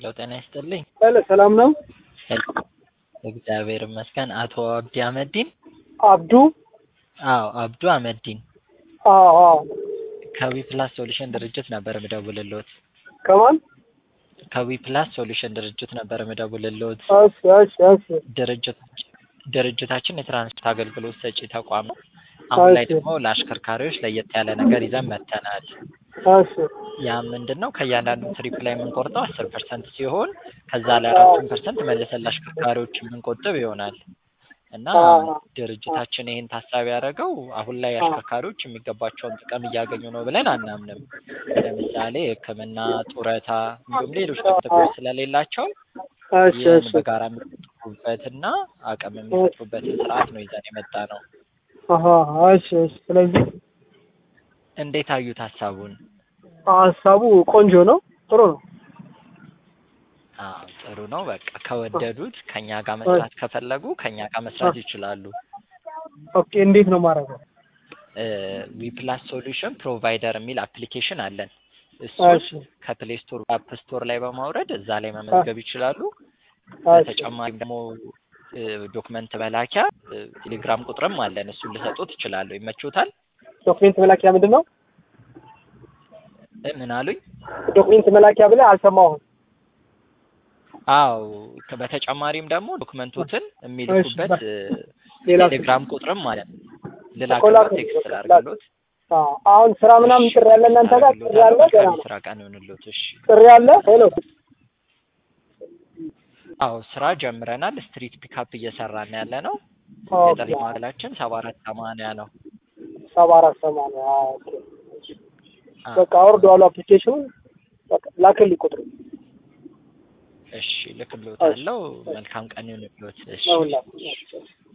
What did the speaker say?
ጤና ይስጥልኝ። ሄሎ ሰላም ነው? እግዚአብሔር ይመስገን። አቶ አብዲ አህመዲን? አብዱ? አዎ አብዱ አህመዲን አዎ አዎ። ከዊ ፕላስ ሶሉሽን ድርጅት ነበር ምደውልልዎት። ከማን? ከዊ ፕላስ ሶሉሽን ድርጅት ነበር ምደውልልዎት። እሺ እሺ እሺ። ድርጅት ድርጅታችን የትራንስፖርት አገልግሎት ሰጪ ተቋም ነው። አሁን ላይ እሺ። ደግሞ ለአሽከርካሪዎች ለየት ያለ ነገር ይዘን መጥተናል። እሺ ያ ምንድን ነው? ከእያንዳንዱ ትሪፕ ላይ የምንቆርጠው አስር ፐርሰንት ሲሆን ከዛ ላይ አራቱን ፐርሰንት መልሰን ለአሽከርካሪዎች የምንቆጥብ ይሆናል እና አዎ። ድርጅታችን ይህን ታሳቢ ያደረገው አሁን ላይ አሽከርካሪዎች የሚገባቸውን ጥቅም እያገኙ ነው ብለን አናምንም። ለምሳሌ ሕክምና፣ ጡረታ እንዲሁም ሌሎች ጥቅሞች ስለሌላቸው እሺ ይህን እሺ። በጋራ የሚቆጥቡበትና አቅም የሚፈጥሩበትን ስርዓት ነው ይዘን የመጣ ነው። አሀ እሺ እሺ። ስለዚህ እንዴት አዩት ሀሳቡን? ሀሳቡ ቆንጆ ነው፣ ጥሩ ነው። አዎ ጥሩ ነው። በቃ ከወደዱት ከኛ ጋር መስራት ከፈለጉ ከኛ ጋር መስራት ይችላሉ። ኦኬ እንዴት ነው ማድረገው? ዊፕላስ ሶሉሽን ፕሮቫይደር የሚል አፕሊኬሽን አለን። እሺ እሱን ከፕሌይ ስቶር አፕ ስቶር ላይ በማውረድ እዛ ላይ መመዝገብ ይችላሉ። እሺ በተጨማሪም ደግሞ ዶክመንት መላኪያ እ፣ ቴሌግራም ቁጥርም አለን። እሱን ልሰጡት ይችላሉ። ይመችዎታል? ዶክሜንት መላኪያ ምንድን ነው? እ፣ ምን አሉኝ? ዶክሜንት መላኪያ ብለህ አልሰማሁም። አዎ ከ- በተጨማሪም ደግሞ ዶክመንቶትን የሚልኩበት እ፣ ሌላ ቴሌግራም ቁጥርም አለን። ኮላ- ልላክሎት፣ ቴክስት ላድርግሎት። አዎ፣ አሁን ስራ ምናምን ጥሪ ያለ እናንተ ጋር ጥሪ ያለ ገና መልካም ነው። ስራ ቀን ይሁንልዎት። እሺ። ጥሪ ያለ ሄሎ አዎ ስራ ጀምረናል። ስትሪት ፒካፕ እየሰራን ያለ ነው። የጥሪ ማዕከላችን ሰባ አራት ሰማንያ ነው። ሰባ አራት ሰማንያ አዎ፣ ኦኬ። አ፣ በቃ አውርደዋለሁ አፕሊኬሽኑን። በቃ ላክልኝ ቁጥሩ እሺ ልክልዎታለሁ። መልካም ቀን ይሁንልዎት። እሺ ነው ሁላ